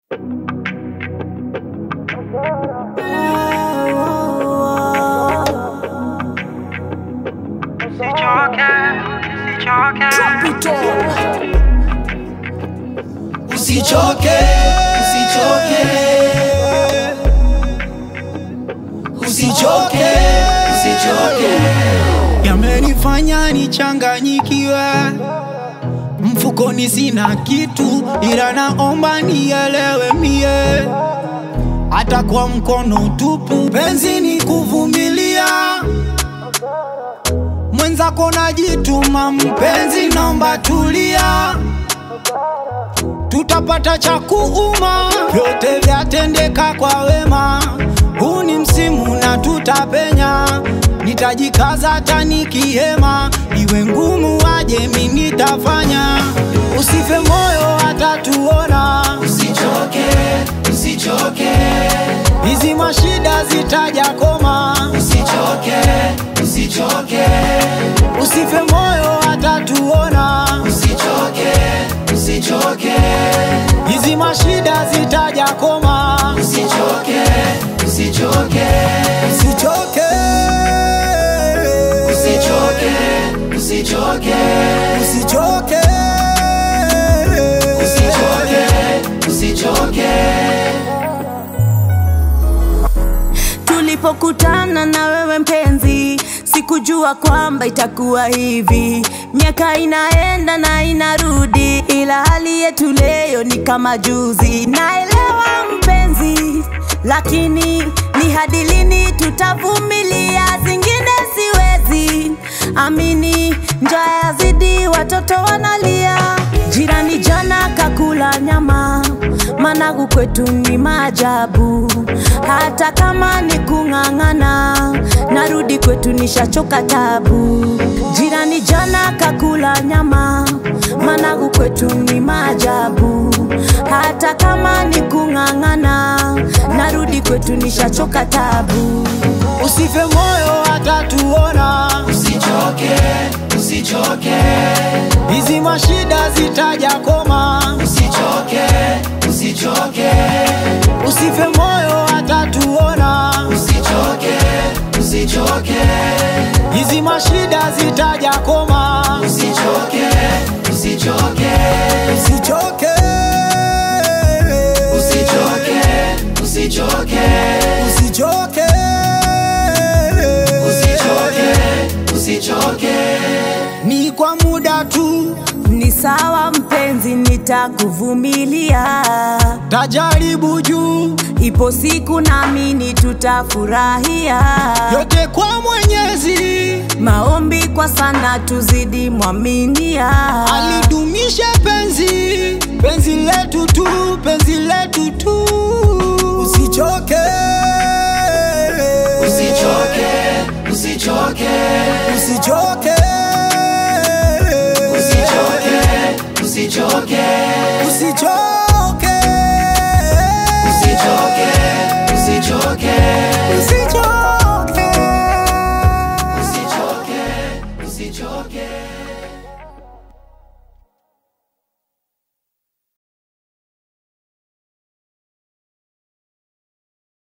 Usichoke, usichoke, usichoke, usichoke. yamenifanya nichanganyikiwe, mfukoni sina kitu, ila naomba nielewe mie, hata kwa mkono tupu, penzi ni kuvumilia. Mwenzako najituma, mpenzi, naomba tulia, tutapata cha kuuma, vyote vyatendeka kwa wema. Huu ni msimu na tutapenya, nitajikaza hata nikihema, iwe ngumu aje, mi nitafanya. Usife moyo, hata tuona Usichoke, usichoke, hizi mashida zitaja koma. usichoke, usichoke, Usife moyo, hata tuona usichoke, usichoke, hizi mashida zitaja koma. usichoke, usichoke, Usichoke, usichoke, usichoke, usichoke, usichoke, usichoke. Tulipokutana na wewe mpenzi, sikujua kwamba itakuwa hivi. Miaka inaenda na inarudi, ila hali yetu leo ni kama juzi. Naelewa mpenzi, lakini ni hadi lini tutavumilia? Zingine siwezi amini, njaa yazidi, watoto wanalia. Jirani jana kakula nyama, managu kwetu ni maajabu. Hata kama ni kung'ang'ana, narudi kwetu nishachoka tabu. Jirani jana kakula nyama, managu kwetu ni maajabu. Hata kama ni kung'ang'ana, narudi kwetu nishachoka tabu. usife moyo, hata tuona Usichoke, usichoke, hizi mashida zitaja koma. usichoke, usichoke, Usife moyo, hata tuona usichoke, usichoke, hizi mashida zitaja koma. usichoke, usichoke, Usichoke, usichoke, usichoke, usichoke, usichoke, usichoke. ni kwa muda tu, Ni sawa mpenzi, nitakuvumilia. tajaribu juu, Ipo siku naamini tutafurahia. yote kwa Mwenyezi Maombi kwa sana, tuzidi mwaminia. alidumisha penzi, penzi letu tu, penzi letu tu, usichoke, Usichoke, usichoke, usichoke, usichoke, usichoke, usichoke.